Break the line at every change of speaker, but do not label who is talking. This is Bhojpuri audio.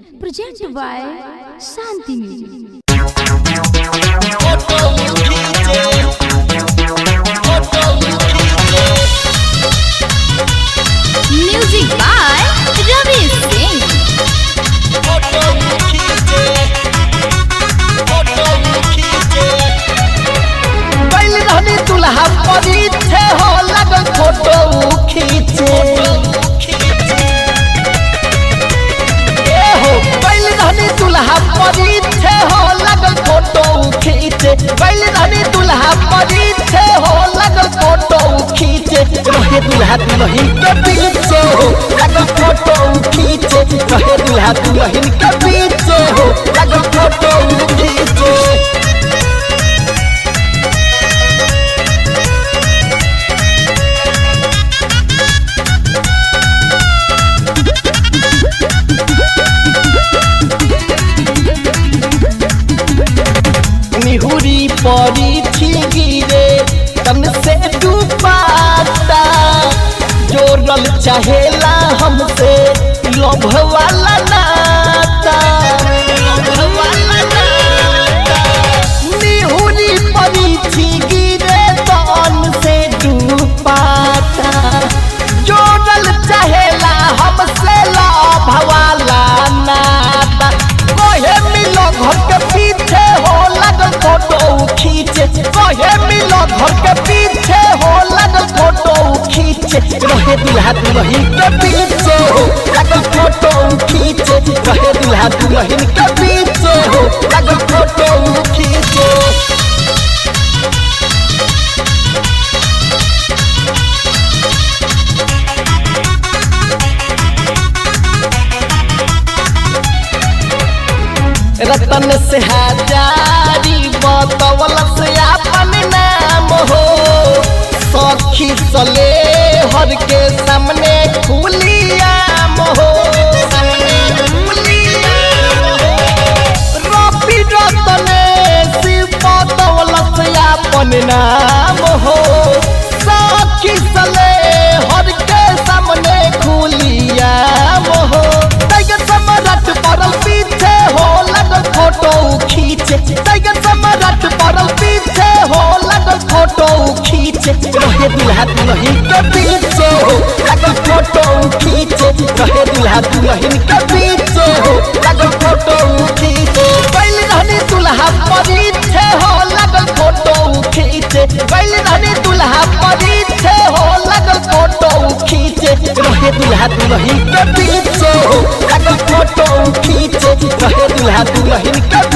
presented by Shanti Music. Music by Ravi Singh.
बैल रहनी दुल्हा परिछे हो लगल फोटो खींचे ए हो बैल रहनी दुल्हा परिछे हो लगल फोटो खींचे बैल रहनी दुल्हा परिछे हो लगल फोटो खींचे रहे दुल्हा दुल्हन के पीछे हो लगल फोटो खींचे रहे दुल्हा दुल्हन के पीछे हो लगल फोटो खींचे निहुरी पड़ी थी गिरे तन से डूबाता जोड़ल चाहेला हमसे लोभ वाला नाता लोभ वाला नाता निहुरी पड़ी थी गिरे तन से डूबाता जोड़ल चाहेला हमसे लोभ वाला नाता कोहे मिलो घर के पीछे हो लगल फोटो खींचे कोहे मिलो घर के पीछे हो लगल फोटो खींचे रहे दुल्हा दुल्हन के पीछे हो लगल फोटो खींचे रहे दुल्हा दुल्हन के पीछे हो लगल फोटो खींचे रतन से हजारी बतवल से अपन नाम हो सखी सले हर के सामने खुलियाम हो सामने खुलियाम हो रवि रतन शिव बतवल से अपन नाम हो सखी सले हर के सामने खुलियाम हो टाइगर सम्राट पड़ल पीछे हो लगल फोटो खींचे टाइगर सम्राट पड़ल पीछे हो लगल फोटो खींचे रहे दुल्हा दुल्हन के पीछे हो लगल फोटो खींचे रहे दुल्हा दुल्हन के पीछे हो लगल फोटो खींचे बैल रहनी दुल्हा परीछे हो लगल फोटो खींचे बैल रहनी दुल्हा परीछे हो लगल फोटो खींचे रहे दुल्हा दुल्हन के पीछे हो लगल फोटो खींचे रहे दुल्हा दुल्हन के